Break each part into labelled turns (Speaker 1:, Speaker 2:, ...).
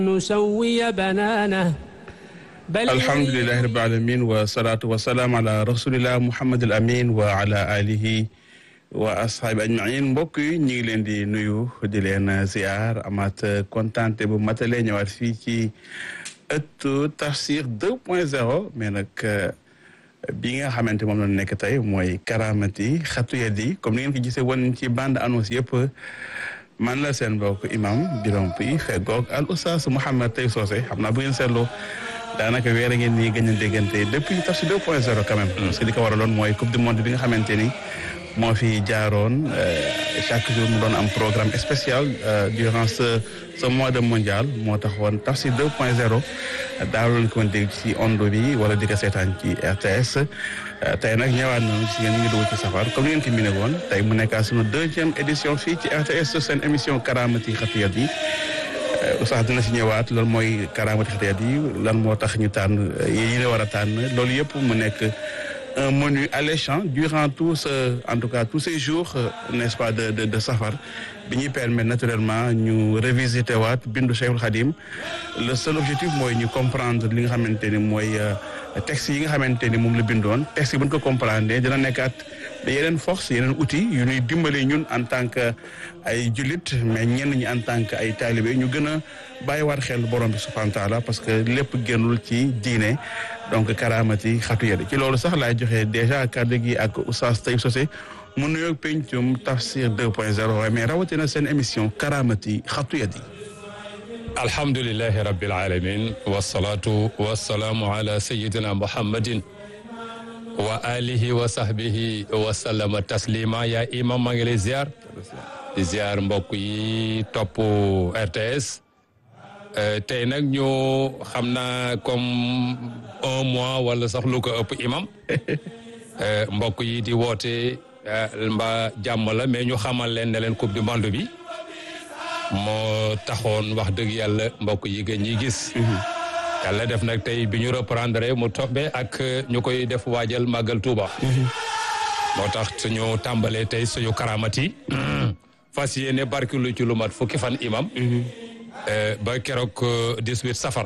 Speaker 1: نسوي بنانه بل
Speaker 2: alhamdulilahi rabbil alamin wa salaatu wa salaam ala rasulillah muhammad al amin wa ala alihi wa ashaabi ajmain mbokk yi ñu ngi leen di nuyu di leen ziar amaat kontante bu matale ñëwaat fii ci ëttu tafsir 2 point 0 mais nag bi nga xamante moom la nekk tey mooy karamati xatu yadi comme ni ngeen ko gisee woon ci bande annonce yëpp man la seen mbokk imam Birame Pouy feggoog al oustaz Mouhamed Tay Socé xam naa bu ngeen seetloo daanaka weer a ngeen nii gën a déggante depuis tafsir 2 point 0 quand même. parce que li ko waraloon mooy coupe du monde bi nga xamante ni moo fi jaaroon chaque jour mu doon am programme spécial durant ce ce mois de mondial moo taxoon tafsir 2 point 0 daaloon ko dégg ci ondo bi wala di ko seetaan ci RTS. tey nag ñëwaat nañu si ngeen ñu ngi dugg ci safar comme ni ngeen ko miné woon tey mu nekkaat sunu deuxième édition fii ci RTS seen émission karamati xatiyat yi. Oustaz dina si ñëwaat loolu mooy karaamati xatiyat yi lan moo tax ñu tànn yi la war a tànn loolu yëpp mu nekk un menu alléchant durant tout ce en tout cas tous ces jours n'est-ce pas de de de safar bi ñuy permettre naturellement ñu revisiter waat bindu Cheikhul Khadim le seul objectif mooy ñu comprendre li nga xamante ni mooy texte yi nga xamante ni moom la bindoon texte yi bu ñu ko comprendre dina nekkaat yeneen force yeneen outils yu ñuy dimbali ñun en tant que ay jullit mais ñenn ñi en tant que ay taalibe ñu gën a bàyyiwaat xel borom bi subhanahu wa taala parce que lépp génnul ci diine donc karaamati xatu yadi ci loolu sax laay joxe déjà kàddu gi ak Oustaz Tay Socé mu nuyoog pencum tafsir 2 point 0 waaye mais rawatina seen émission karaamati xatu yadi
Speaker 3: alhamdulilahi rabbil alamin wasalaatu wasalaamu ala sayidina muhammadin wa alihi wa sahbihi wa sallama taslima yaa imam maa ngi lay ziar di ziar mbokk yi topp RTS tey nag ñu xam naa comme un mois wala sax lu ko ëpp imam mbokk yi di woote mbaa jàmm la mais ñu xamal leen ne leen coupe du monde bi moo taxoon wax dëgg yàlla mbokk yi gën ñi gis yàlla def nag tey bi ñu reprendre mu tombé ak ñu koy def waajal màggal Touba. moo tax suñu tàmbalee tey suñu karamati fas yéene barkilu ci lu mat fukki fan imam ba keroog 18 safar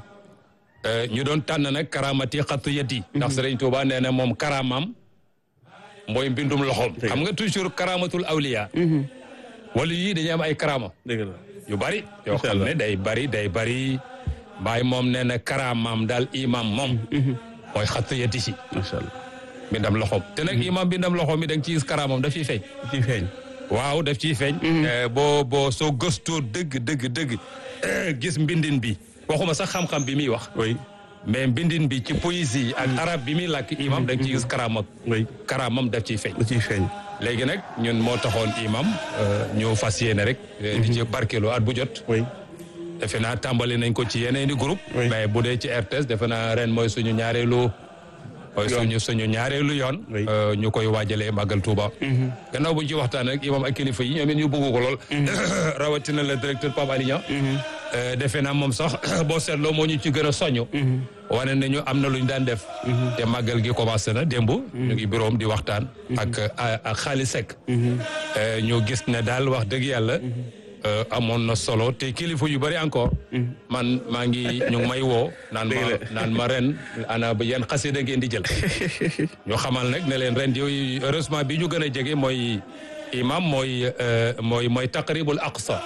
Speaker 3: ñu doon tànn nag karamati xattu yati ndax Sëriñ Touba nee na moom karamam mooy mbindum loxoom xam nga toujours karamatul awliya wala yii dañuy am ay karama
Speaker 2: dëgg la
Speaker 3: yu bari yoo xam ne day bari day bari baay moom nee na karaamaam daal imam moom mooy xattu yati si
Speaker 2: macha allah
Speaker 3: mbindam loxoom te nag imam mbindam loxoom mi da nga ciy gis karaamam daf ciy feeñ
Speaker 2: ci feeñ
Speaker 3: waaw daf ciy feeñ boo boo soo gëstoo dëgg dëgg dëgg gis mbindin bi waxuma sax xam-xam bi muy wax
Speaker 2: oui
Speaker 3: mais mbindin bi ci poésie ak arab bi muy làkk imam da nga ciy gis karaamam
Speaker 2: oui
Speaker 3: karaamam daf ciy feeñ
Speaker 2: da ciy feeñ
Speaker 3: léegi nag ñun moo taxoon imam ñu fas yéene rek di ci barkeelu at bu jot
Speaker 2: oui
Speaker 3: defe naa tàmbali nañ ko ci yeneeni groupe
Speaker 2: Oui.
Speaker 3: mais bu dee ci RTS defe naa ren mooy suñu ñaareelu mooy suñu suñu ñaareelu yoon
Speaker 2: Oui.
Speaker 3: euh, ñu koy waajalee màggal Touba gannaaw bu ñu ci waxtaan rek imam ak kilifa yi ñoom it ñu bëgg ko lool rawatina le directeur Pape Ali Niang Euh, defe naa moom sax boo seetloo moo ñu ci gën a soñu wane nañu am na lu ñu daan def te màggal gi commencé na démb ñu ngi bureau di waxtaan ak ak xaalis sek ñu gis ne daal wax dëgg yàlla euh, amoon na solo te kilifa yu bari encore man maa ngi ñu ngi may woo naan ma
Speaker 2: Dëgg la.
Speaker 3: naan ma ren ana ba yan xasida ngeen di jël ñu xamal nag ne leen ren yooyu heureusement bi ñu gën a jege mooy imam mooy euh, mooy mooy taqribul aqsa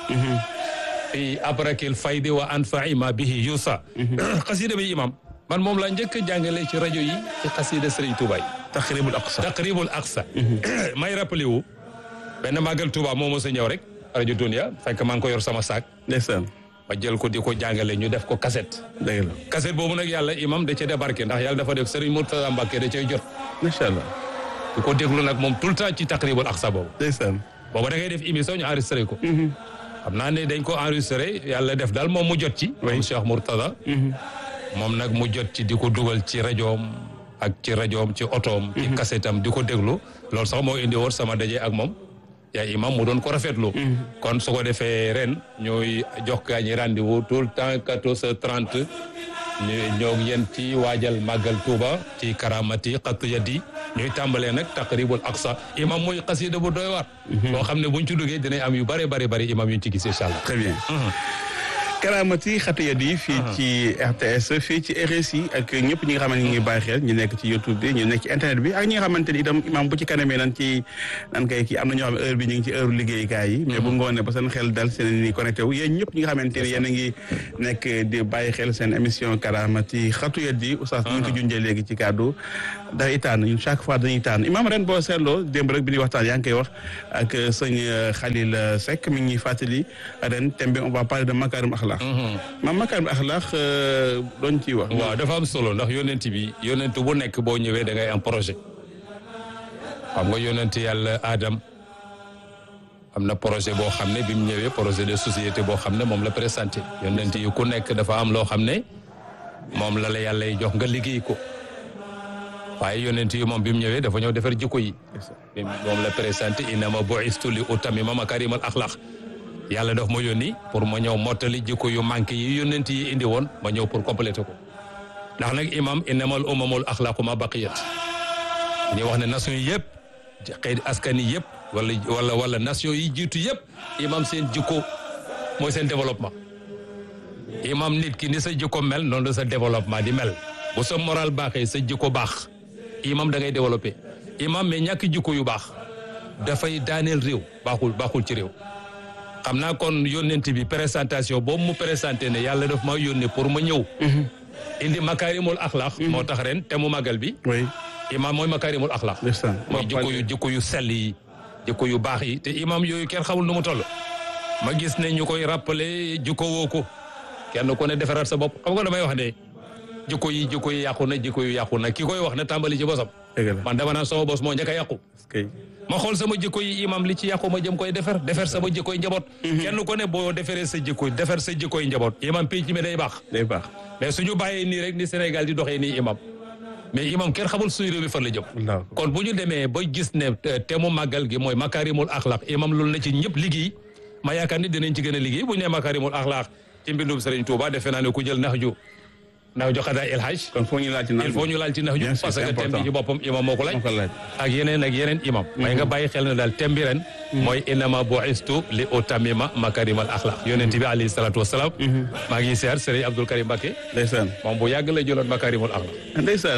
Speaker 3: fi abrakil faydi wa anfai ma bihi yusa xasida bi imam man moom laa njëkk a jàngale ci rajo yi ci xasida Serigne Touba yi
Speaker 2: taqribul aqsa
Speaker 3: taqribul aqsa may rappelé wu benn màggal Touba moo mos a ñëw rek rajo Dunia fekk maa ngi ko yor sama saak
Speaker 2: ndeysaan
Speaker 3: ma jël ko di ko jàngale ñu def ko cassette
Speaker 2: dëgg la
Speaker 3: cassette boobu nag yàlla imam da cee débarqué ndax yàlla dafa def Serigne Mourtada Mbacke da cay jot
Speaker 2: macha allah
Speaker 3: di ko déglu nag moom tout le temps ci taqribul aqsa boobu
Speaker 2: ndeysaan
Speaker 3: boobu da ngay def émission ñu enregistré ko xam naa ne dañ ko enregistré yàlla def daal moom mu jot ci moom Cheikh Mourtada moom nag mu jot ci di ko dugal ci rajoom ak ci rajoom ci otoom ci kasetam di ko déglu loolu sax moo indi woon sama daje ak moom yaay imam mu doon ko rafetlu kon su ko defee ren ñooy jox gaa ñi rendez-vous tout le temps quatorze heures trente ñu ñoo ngi yéen ci waajal màggal Touba ci karamati xattu yadi ñuy tàmbalee nag taqribul aqsa imam muy xasida bu doy waar boo xam ne buñ ci duggee dinañ am yu bare bari bari imam yuñ ci gis incha allah
Speaker 2: très bien Karaamati Xatiyat yi fii ci RTS fii ci RSI ak ñëpp ñi nga xamante ni ñu ngi bàyyi xel ñu nekk ci YouTube bi ñu nekk ci internet bi ak ñi nga xamante ni itam imaam bu ci kanamee nan ci nan kay kii am na ñoo xam ne heure bi ñu ngi ci heure liggéeykaay yi mais bu ngoonee ba seen xel dal seen ni connecté wu yéen ñëpp ñi nga xamante ni yéen a ngi nekk di bàyyi xel seen émission Karaamati Xatiyat yi oustaz ñu ngi ko junjee léegi ci kàddu day tànn ñun chaque fois dañuy tànn imaam ren boo seetloo démb rek bi ñuy waxtaan yaa ngi koy wax ak sëñ Khalil Seck mi ngi fàttali ren thème bi on va parler de makarim akhlaq maam makarim akhlaq doon ciy wax
Speaker 3: waaw dafa am solo ndax yonent bi yonent bu nekk boo ñëwee da ngay am projet xam nga yonent yàlla Adam am na projet boo xam ne bi mu ñëwee projet de société boo xam ne moom la présenté yonent yi ku nekk dafa am loo xam ne moom la la yàlla jox nga liggéey ko waaye yonent yi moom bi mu ñëwee dafa ñëw defar jikko yi moom la présenté innama bu'istu li utammima makarimal akhlaq yàlla daf ma yónni pour ma ñëw mottali jikko yu manqué yi yonent yi indi woon ma ñëw pour compléter ko ndax nag imam innamal umamul akhlaqu ma baqiyat ñu wax ne nation yi yëpp xëy askan yi yëpp wala wala wala nation yi jiitu yëpp imam seen jikko mooy seen développement imam nit ki ni sa jikko mel noonu la sa développement di mel bu sa moral baaxee sa jikko baax imam da ngay développé imam mais ñàkk jikko yu baax dafay daaneel réew baaxul baaxul ci réew xam naa kon yónnent bi présentation boobu mu présenté ne yàlla daf ma yónnee pour ma ñëw indi makaarimul axlaax moo tax ren te mu magal bi
Speaker 2: oui
Speaker 3: imam mooy makaarimul axlaax
Speaker 2: ndeysaan
Speaker 3: mooy jikko yu jikko yu sell yi jikko yu baax yi te imam yooyu kenn xamul nu mu toll ma gis ne ñu koy rappelé jikko woo ko kenn ku ne defaraat sa bopp xam nga damay wax ne jikko yi jikko yi yàqu na jikko yu yàqu na ki koy wax na tàmbali ci bosam
Speaker 2: dëgg la
Speaker 3: man dama naan sama bos moo njëkk a yàqu
Speaker 2: kay
Speaker 3: ma xool sama jikko yi imam li ci yàqu ma jëm koy defar defar sama jikkoy njaboot kenn ku ne boo defaree sa jikko defar sa jikkoy njaboot imam pénc mi day baax
Speaker 2: day baax
Speaker 3: mais suñu bàyyee nii rek ni Sénégal di doxee nii imam mais imam kenn xamul suñu réew mi fan la jëm
Speaker 2: Allahu akbar.
Speaker 3: kon bu ñu demee ba gis ne te mu màggal gi mooy makarimul axlaq imam loolu na ci ñëpp liggéey ma yaakaar ni dinañ ci gën a liggéey bu ñu nee makarimul axlaq ci mbindum Serigne Touba defe naa ne ku jël nax ju nax ju xadaa El Hadj
Speaker 2: kon foo ñu laaj ci naan
Speaker 3: il faut ñu laal ci nax ju
Speaker 2: Bien sûr,
Speaker 3: parce
Speaker 2: c'est
Speaker 3: que thème bi
Speaker 2: important.
Speaker 3: ci boppam imam moo ko laaj
Speaker 2: moo ko laaj
Speaker 3: ak yeneen ak yeneen imam may nga bàyyi xel ne daal thème bi ren mooy innama bu'istu li utammima makarimal axlaq yonent bi alayhi salaatu wasalaam maa ngi siyaar Serigne Abdoul Karim Mbacké
Speaker 2: ndeysaan
Speaker 3: moom bu yàgg la jëloon makarimul axlaq
Speaker 2: ndeysaan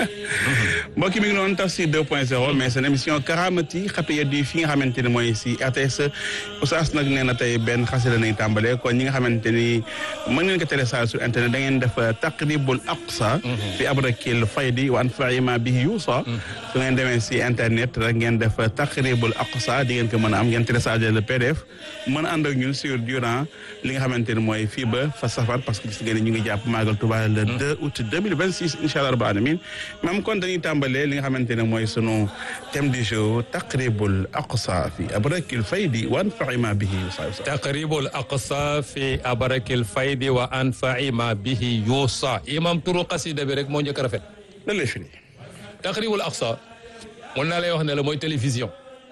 Speaker 2: mbokki mi ngi noonu Tafsir 2.0 mais seen émission Karaamati Xatiyat yi fi nga xamante ne mooy si RTS Oustaz nag nee na tey benn xasida nañ tàmbalee kon ñi nga xamante ni mën ngeen ko télécharger sur internet da ngeen def taqribul aqsa fi abrakil faydi wa anfa'i ma bihi yuusa su ngeen demee si internet rek ngeen def taqribul aqsa di ngeen ko mën a am ngeen télécharger le PDF mën a ànd ak ñun sur durant li nga xamante ne mooy fii ba fa safar parce que gis ngeen ni ñu ngi jàpp Magal Touba le 2 août 2026 incha allah rabbil alamin même kon dañuy tàmbalee li nga xamante ne mooy sunu thème du jour taqribul aqsa fi abrakil faydi wa anfa'i ma bihi yuusa
Speaker 3: taqribul aqsa fi abarakil faydi wa anfa'i ma bihi yuusa imam turu xasida bi rek moo njëkk a rafet
Speaker 2: lan lay firi
Speaker 3: taqribul aqsa mun naa lay wax ne la mooy télévision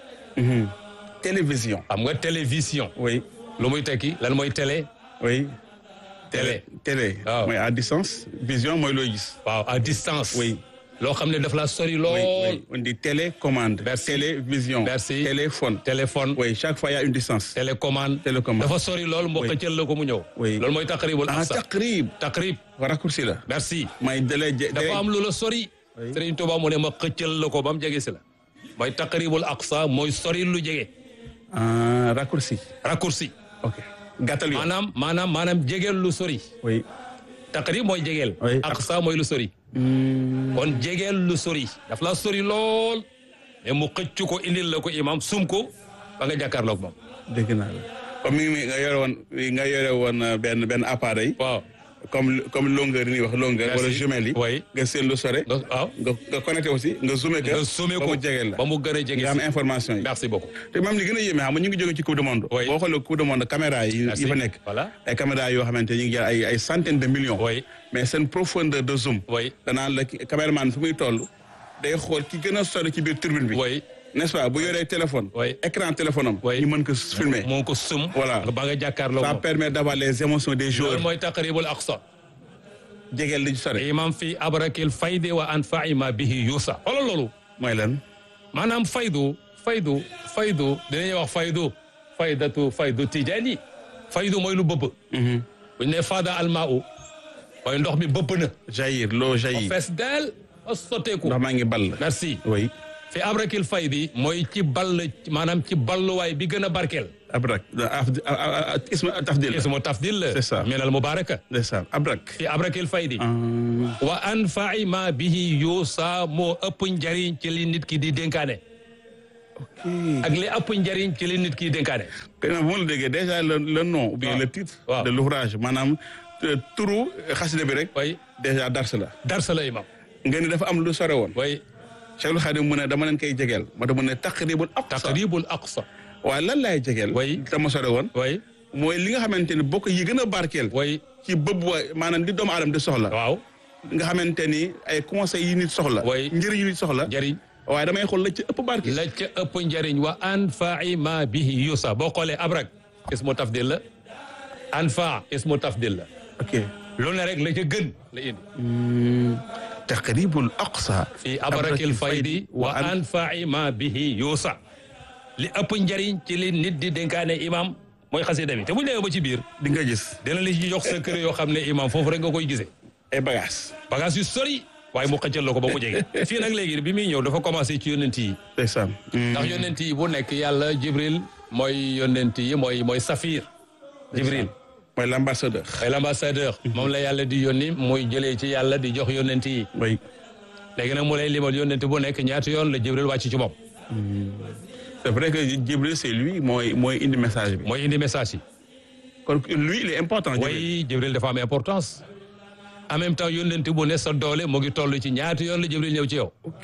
Speaker 2: télévision
Speaker 3: xam nga télévision
Speaker 2: oui
Speaker 3: lu muy tekki lan mooy télé
Speaker 2: oui
Speaker 3: Télé.
Speaker 2: télé
Speaker 3: Waaw.
Speaker 2: mooy à distance vision mooy looy gis
Speaker 3: waaw à distance
Speaker 2: oui
Speaker 3: loo xam ne daf la sori
Speaker 2: oui
Speaker 3: lool
Speaker 2: oui on dit télécommande
Speaker 3: Merci.
Speaker 2: télévision
Speaker 3: Merci.
Speaker 2: téléphone
Speaker 3: téléphone
Speaker 2: oui chaque fois il y a une distance
Speaker 3: télécommande
Speaker 2: Télécommande.
Speaker 3: dafa sori lool moo
Speaker 2: Oui.
Speaker 3: xëccal la ko mu ñëw
Speaker 2: Oui.
Speaker 3: loolu mooy taqribul
Speaker 2: ah
Speaker 3: aqsa
Speaker 2: taqrib
Speaker 3: taqrib
Speaker 2: raccourci la
Speaker 3: merci
Speaker 2: mooy délai
Speaker 3: dafa am lu la sori
Speaker 2: Oui.
Speaker 3: Serigne Touba mu ne ma xëccal la ko ba mu jege si la mooy taqribul aqsa mooy sori lu jege
Speaker 2: ah raccourci
Speaker 3: raccourci
Speaker 2: ok gàttal yoon
Speaker 3: maanaam maanaam maanaam jegeel lu sori
Speaker 2: oui
Speaker 3: taqrib mooy jegeel
Speaker 2: Oui.
Speaker 3: aqsa mooy lu sori kon jegeel lu sori daf la sori lool mais mu xëccu ko indil la ko imam sum ko ba nga jàkkaarloog moom
Speaker 2: dégg naa la comme mi ngi nga yore woon nga yore woon euh, benn benn appareil
Speaker 3: waaw
Speaker 2: comme comme longueur yi ñuy wax longueur
Speaker 3: Merci.
Speaker 2: wala jumelle yi
Speaker 3: Oui.
Speaker 2: nga seen lu sore
Speaker 3: nga waaw
Speaker 2: nga nga connecté aussi nga zoomé ko
Speaker 3: nga sommé
Speaker 2: ba
Speaker 3: ko
Speaker 2: mu jegeel la
Speaker 3: ba mu gën a jege
Speaker 2: nga am
Speaker 3: si
Speaker 2: information yi
Speaker 3: merci beaucoup
Speaker 2: te même li gën a yéeme xam nga ñu ngi jóge ci coupe du monde
Speaker 3: Oui.
Speaker 2: boo xoolee coupe du monde caméra yi
Speaker 3: Merci.
Speaker 2: yi fa nekk
Speaker 3: Voilà.
Speaker 2: ay caméra yoo xamante ñu ngi jël ay ay centaines de millions
Speaker 3: Oui.
Speaker 2: mais seen profondeur de zoom
Speaker 3: Oui.
Speaker 2: danaan la ki- caméraman fi muy toll day xool ki gën a sori ci biir turbine bi
Speaker 3: oui
Speaker 2: n'est-ce pas bu yoree téléphone
Speaker 3: Oui.
Speaker 2: écran téléphone am
Speaker 3: Oui.
Speaker 2: ñu mën ko filmer
Speaker 3: moo ko sum
Speaker 2: Voilà.
Speaker 3: ba nga jàkkaarloog
Speaker 2: ça
Speaker 3: moom
Speaker 2: permet d'avoir les émotions des joueurs
Speaker 3: loolu mooy taqribul aqsa
Speaker 2: jegeel li ñu sore
Speaker 3: imam fi abrakil faydi wa anfa'i ma bihi yuusa xoolal loolu
Speaker 2: mooy lan
Speaker 3: maanaam faydu faydu faydu dinañuy wax faydu faydatu faydu tijaani faydu mooy lu bëbb bu ñu nee faada almaa u mooy ndox mi bëpp na
Speaker 2: jaillir l'eau jaillit
Speaker 3: fees del a sotteeku
Speaker 2: ndox maa ngi ball
Speaker 3: merci
Speaker 2: oui
Speaker 3: fi abrakil faydi mooy ci ball maanaam ci balluwaay bi gën a barkeel
Speaker 2: abrak isma tafdil
Speaker 3: ismu tafdil la
Speaker 2: C'est ça.
Speaker 3: minal mubaraka
Speaker 2: ndeysaan abrak
Speaker 3: fi abrakil faydi
Speaker 2: Ah,
Speaker 3: wa anfa'i ma bihi yuusa moo ëpp njariñ ci li nit ki di dénkaane
Speaker 2: ok
Speaker 3: ak li ëpp njariñ ci li nit ki di dénkaane
Speaker 2: Kay bu ma la déggee déjà le le nom ou bien
Speaker 3: Waaw.
Speaker 2: le titre
Speaker 3: Waaw.
Speaker 2: de l'ouvrage maanaam euh, turu xasida bi rek
Speaker 3: way
Speaker 2: déjà dars la
Speaker 3: darsa la imam
Speaker 2: nga ni dafa am lu sore woon
Speaker 3: way
Speaker 2: Cheikhul Khadim mu ne dama leen koy jegeel moo tax mu ne taqribul aqsa
Speaker 3: taqribul aqsa
Speaker 2: waaye lan laay jegeel
Speaker 3: Oui.
Speaker 2: dama sore woon
Speaker 3: way
Speaker 2: mooy li nga xamante ni bokk yi gën a barkeel
Speaker 3: way
Speaker 2: ci bëb wa maanaam di doomu aadama di soxla
Speaker 3: waaw
Speaker 2: nga xamante ni ay conseils yi nit soxla
Speaker 3: Oui.
Speaker 2: njëriñ yi nit soxla
Speaker 3: njariñ
Speaker 2: waaye damay xool la ci ëpp barkeel
Speaker 3: la ca ëpp njariñ wa anfa'i ma bihi yuusa boo xoolee abrak ismu tafdil la anfa ismu tafdil la
Speaker 2: ok
Speaker 3: lu ne rek la ca gën la indi
Speaker 2: taqribul aqsa
Speaker 3: fi abrakil faydi wa anfa'i ma bihi yuusa li ëpp njariñ ci li nit di dénkaane imam mooy xasida bi te bu ñu demee ba ci biir
Speaker 2: di nga gis
Speaker 3: dina la ci jox sa kër yoo xam ne imam foofu rek nga koy gisee
Speaker 2: ay bagages
Speaker 3: bagage yu sori waaye mu xëccal la ko ba mu jege fii nag léegi bi muy ñëw dafa commencé ci yonent yi
Speaker 2: ndeysaan
Speaker 3: ndax yonent yi bu nekk yàlla jibril mooy yonent yi mooy mooy safir jibril
Speaker 2: mooy l'ambassadeur
Speaker 3: mooy l'ambassadeur moom la yàlla di yónni muy jëlee ci yàlla di jox yonent yi
Speaker 2: oui
Speaker 3: léegi nag mu lay limal yonent bu nekk ñaata yoon la jibril wàcc ci moom
Speaker 2: c'est vrai que Jibril c'est lui mooy mooy indi message bi
Speaker 3: mooy indi message yi
Speaker 2: kon lui il est important Jibril
Speaker 3: way jibril dafa am importance en même temps yonent bu ne sa doole mu ngi toll ci ñaata yoon la jibril ñëw ci yow
Speaker 2: ok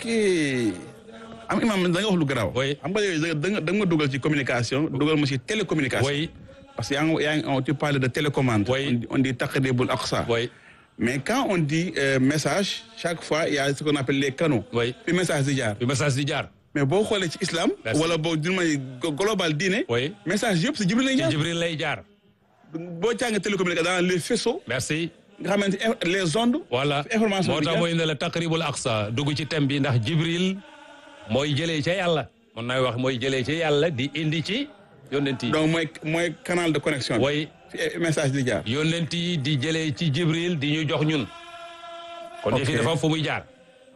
Speaker 2: am imam da nga wax lu garaaw
Speaker 3: Oui.
Speaker 2: xam nga yooyu da nga da nga ma dugal ci communication dugal ma ci télécommunication
Speaker 3: way
Speaker 2: parce que yaa ngi yaa ngi on tu parles de télécommande
Speaker 3: Oui.
Speaker 2: on dit- on dit taqribul aqsa
Speaker 3: way
Speaker 2: mais quand on dit euh, message chaque fois il y a ce qu'on appelle les canaux
Speaker 3: Oui.
Speaker 2: fi message di jaar
Speaker 3: bi message di jaar
Speaker 2: mais boo xoolee ci islam
Speaker 3: Merci.
Speaker 2: wala boo d'une manière go- global diine
Speaker 3: Oui.
Speaker 2: message yëpp si Jibril lay
Speaker 3: ci
Speaker 2: jaar
Speaker 3: jibril lay jaar
Speaker 2: boo jàng télécommunication dans les faisceaux
Speaker 3: merci
Speaker 2: nga xamante ne les ondes
Speaker 3: voilà
Speaker 2: information
Speaker 3: moo
Speaker 2: bi
Speaker 3: tax
Speaker 2: jaar.
Speaker 3: mooy ne la taqribul aqsa dugg ci thème bi ndax jibril mooy jëlee ca yàlla mën naa wax mooy jëlee ca yàlla di indi ci yonent yi
Speaker 2: donc mooy mooy canal de connexion bi
Speaker 3: way
Speaker 2: fi message di jaar
Speaker 3: yonent yi di jëlee ci jibril di ñu jox ñun kon
Speaker 2: Ok.
Speaker 3: yëf yi dafa am fu muy jaar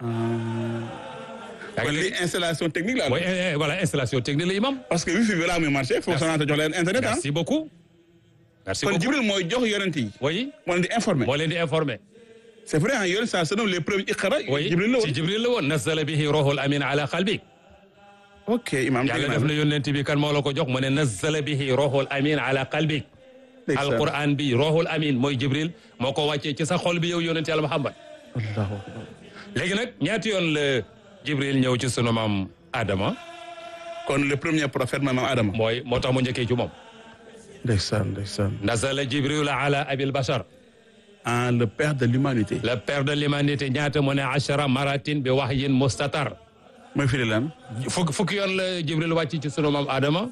Speaker 3: yaa
Speaker 2: kon
Speaker 3: ngi
Speaker 2: li
Speaker 3: dégg?
Speaker 2: installation technique la
Speaker 3: mooy eh, eh, voilà installation technique la imam
Speaker 2: parce que wifi bi balaa muy marché faut Sonatel jox leen internet ah
Speaker 3: merci beaucoup merci
Speaker 2: kon
Speaker 3: beaucoup
Speaker 2: Jibril mooy jox yonent yi
Speaker 3: oui
Speaker 2: moo leen di informer
Speaker 3: moo leen di informer
Speaker 2: c'est vrai ah yonent ça se nomme les premiers iqra
Speaker 3: oui
Speaker 2: Jibril la woon
Speaker 3: ci jibril la woon nazala bihi ruhul amin ala qalbik
Speaker 2: ok imam
Speaker 3: yàlla def na yonent bi kan moo la ko jox mu ne nazala bihi ruhul amin ala qalbik alquran bi ruhul amin mooy jibril moo ko wàccee ci sa xol bi yow yonent yàlla muhammad
Speaker 2: allahu akbar
Speaker 3: léegi nag ñaati yoon la jibril ñëw ci sunu maam adama
Speaker 2: kon le premier prophète maanaam Adama
Speaker 3: mooy moo tax mu njëkkee ci moom
Speaker 2: ndeysaan ndeysaan
Speaker 3: nazala jibril ala abil bashar
Speaker 2: ah le père de l'humanité
Speaker 3: le père de l'humanité ñaata mu ne achara maratin bi wahyin mustatar
Speaker 2: mooy firi lan
Speaker 3: fukki fukki yoon la jibril wàcc ci sunu maam adama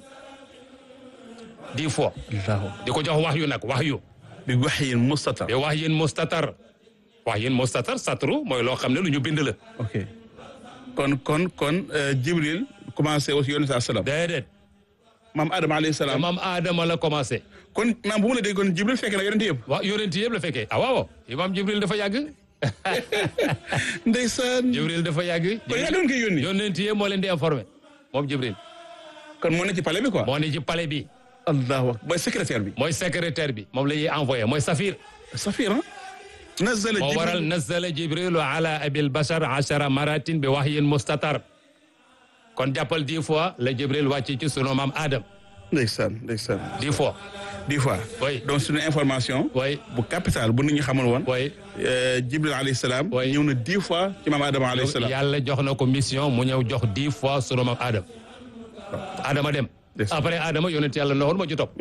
Speaker 3: dix fois
Speaker 2: allahu
Speaker 3: di ko jox wax yu nag wax yu
Speaker 2: bi wahyin mustatar
Speaker 3: bi wahyin mustatar wahyin mustatar satru mooy loo xam ne lu ñu bind la
Speaker 2: ok kon kon kon euh, Jibril commencé aussi yonent saa salaam
Speaker 3: déedéet
Speaker 2: maam Adama alayhi
Speaker 3: te
Speaker 2: salaam
Speaker 3: maam adama la commencé
Speaker 2: kon maam bu ma la dégg kon Jibril fekk na yonent yëpp
Speaker 3: waaw yonent yëpp la fekkee ah waaw imaam jibril dafa yàgg
Speaker 2: ndeysaan
Speaker 3: jibril dafa yàgg
Speaker 2: kon yaa doon koy yónni
Speaker 3: yonent yëpp moo leen di informé moom jibril
Speaker 2: kon moo ne ci palais bi quoi
Speaker 3: moo ne ci palais bi
Speaker 2: allahu akbar mooy secrétaire bi
Speaker 3: mooy secrétaire bi moom la ñuy envoyé mooy safir
Speaker 2: safir ah nazala
Speaker 3: moo waral
Speaker 2: Jibril
Speaker 3: nazala jibrilu ala abil bashar achara maratin bi wahyin mustatar kon jàppal dix fois la jibril wàcc ci sunu maam adam
Speaker 2: ndeysaan ndeysaan
Speaker 3: dix fois
Speaker 2: dix fois
Speaker 3: Oui.
Speaker 2: donc suñu information
Speaker 3: way
Speaker 2: bu capital bu nit ñi xamul woon
Speaker 3: way
Speaker 2: euh, Jibril alayhi salaam
Speaker 3: Oui.
Speaker 2: ñëw na dix fois ci maam Adama alayhi salaam
Speaker 3: yàlla jox na ko mission mu ñëw jox dix fois sunu maam adam adama dem
Speaker 2: Des-
Speaker 3: après adama yonent yàlla noxoon ma ci topp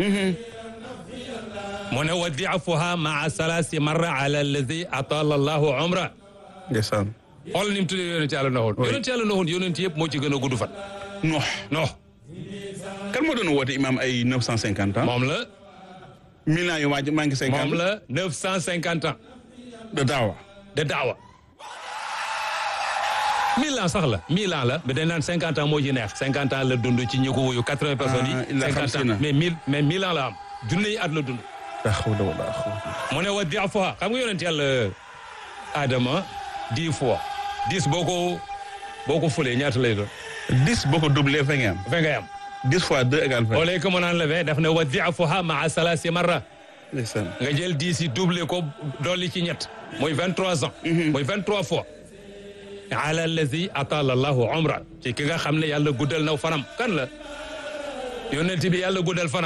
Speaker 3: mu ne wa diafuha maa salasi marra ala alladi atala allahu umra
Speaker 2: ndeysaan
Speaker 3: xool ni mu tuddee yonent yàlla noxoon yonent yàlla noxoon yonent yëpp moo ci gën a gudd fan
Speaker 2: Nuux
Speaker 3: non
Speaker 2: kan moo doon woote imam ay neuf cent cinquante ans
Speaker 3: moom la
Speaker 2: mille ans yu waaj maa ngi cinquante
Speaker 3: moom la neuf cent cinquante ans
Speaker 2: de daawa
Speaker 3: de daawa mille ans sax la mille ans la mais dañ naan cinquante ans moo ci neex cinquante ans la dund ci ñi ko wuyu quatre-vingts personnes
Speaker 2: Ah,
Speaker 3: yi
Speaker 2: il a
Speaker 3: cinquante
Speaker 2: xamsi na.
Speaker 3: ans mais mille mais mille ans la am junne yi at la dund
Speaker 2: la hawla wala quwwata
Speaker 3: mu ne wa diafuha xam nga yonent yàlla Adama dix fois dix boo ko boo ko fulee ñaata lay doon
Speaker 2: dix boo ko doublé vingt nga am
Speaker 3: vingt ngay am
Speaker 2: dix fois deux égale vingt
Speaker 3: au lieu que mu naan la vingt daf ne wa diafuha maa salasi marra
Speaker 2: ndeysaan
Speaker 3: nga jël dix yi doublé ko dolli ci ñett muy vingt trois ans muy vingt trois fois ala allazi atala allahu umra ci ki nga xam ne yàlla guddal na fanam kan la yonent bi yàlla guddal fanam